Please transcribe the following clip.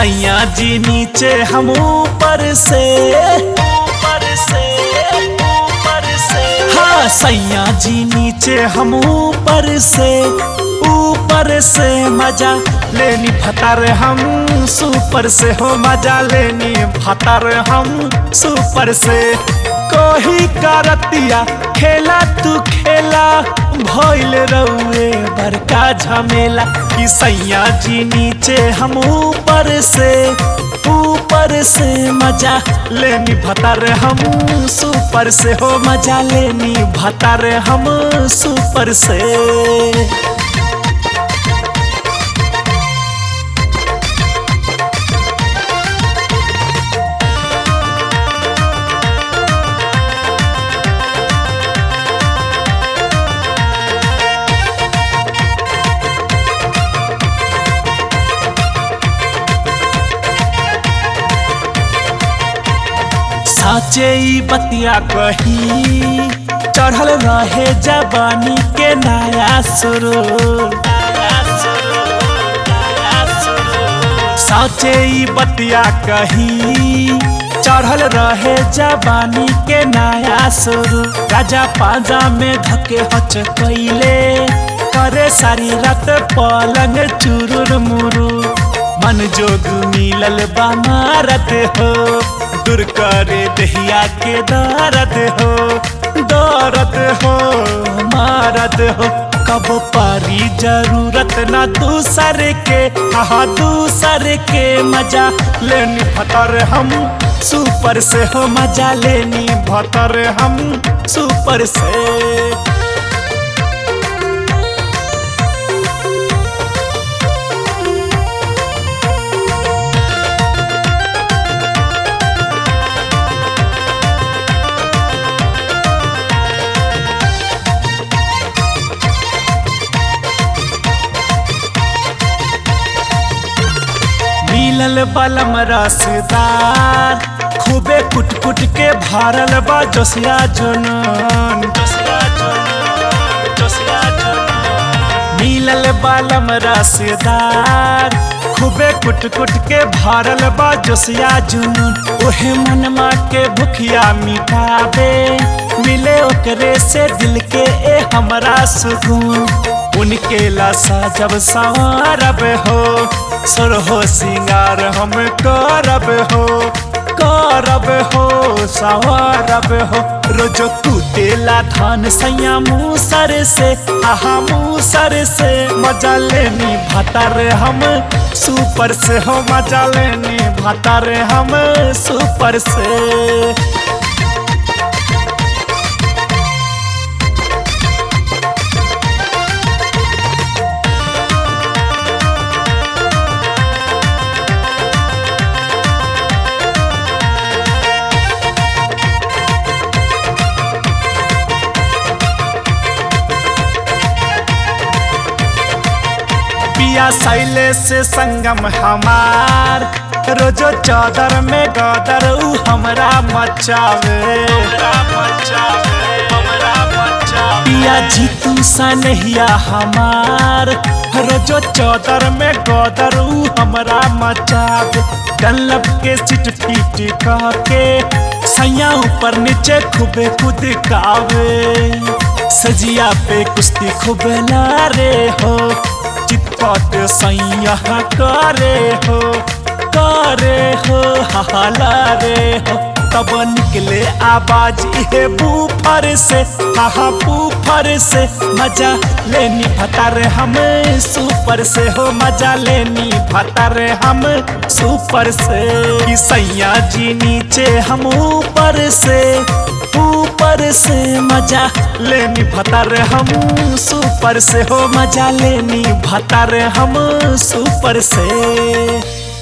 सैया जी नीचे हम ऊपर से ऊपर से ऊपर से हाँ सैया जी नीचे हम ऊपर से ऊपर से मजा लेनी फतर हम सुपर से हो मजा लेनी फतर हम सुपर से कोही करतिया खेला तू खेला भइल रउए बड़का झमेला कि सैया जी नीचे हम ऊपर से ऊपर से मजा लेनी भतर हम सुपर से हो मजा लेनी भतर हम सुपर से साचे ई बतिया कही चढ़ल रहे जवानी के नया सुरू साचे ई बतिया कही चढ़ल रहे जवानी के नया सुरू राजा पाजा में धके हच कैले करे सारी रात पलंग चुरुर मुरू मन जोग मिलल बा मारत हो दूर करे दहिया के दर्द हो दर्द हो मारत हो कब पारी जरूरत ना दूसर के हाँ दूसर के मजा लेनी फतर हम सुपर से हो मजा लेनी भतर हम सुपर से मिलल बलम रसदार खूबे कुट कुट के भरल बा जोसिया जुनून मिलल बलम रसदार खूबे कुट कुट के भरल बा जोसिया जुनून ओहे मनमा के भुखिया मिटाबे मिले ओकरे से दिल के ए हमरा सुकून उनके लासा जब संवारब हो सुरहो सिंगार हम करब हो करब हो सवारब हो रोजो कुटेला धान सैया मूसर से आहा मूसर से मजा लेनी भतर हम सुपर से हो मजा लेनी भतर हम सुपर से पिया सैले से संगम हमार रोजो चादर में गदर ऊ हमरा मचावे पिया जीतू सनहिया हमार रोजो चादर में गदर ऊ हमरा मचावे डल्लब के सिट पीट कह के सैया ऊपर नीचे खूबे कूद कावे सजिया पे कुश्ती खूबे लारे हो चितपट सैया करे हो करे हो हला रे हो तब निकले आवाज इहे बूफर से हा बूफर से मजा लेनी भतर हम सुपर से हो मजा लेनी भतर हम सुपर से कि सैया जी नीचे हम ऊपर से ऊपर से मजा लेनी भतर हम सुपर से हो मजा लेनी भतर हम सुपर से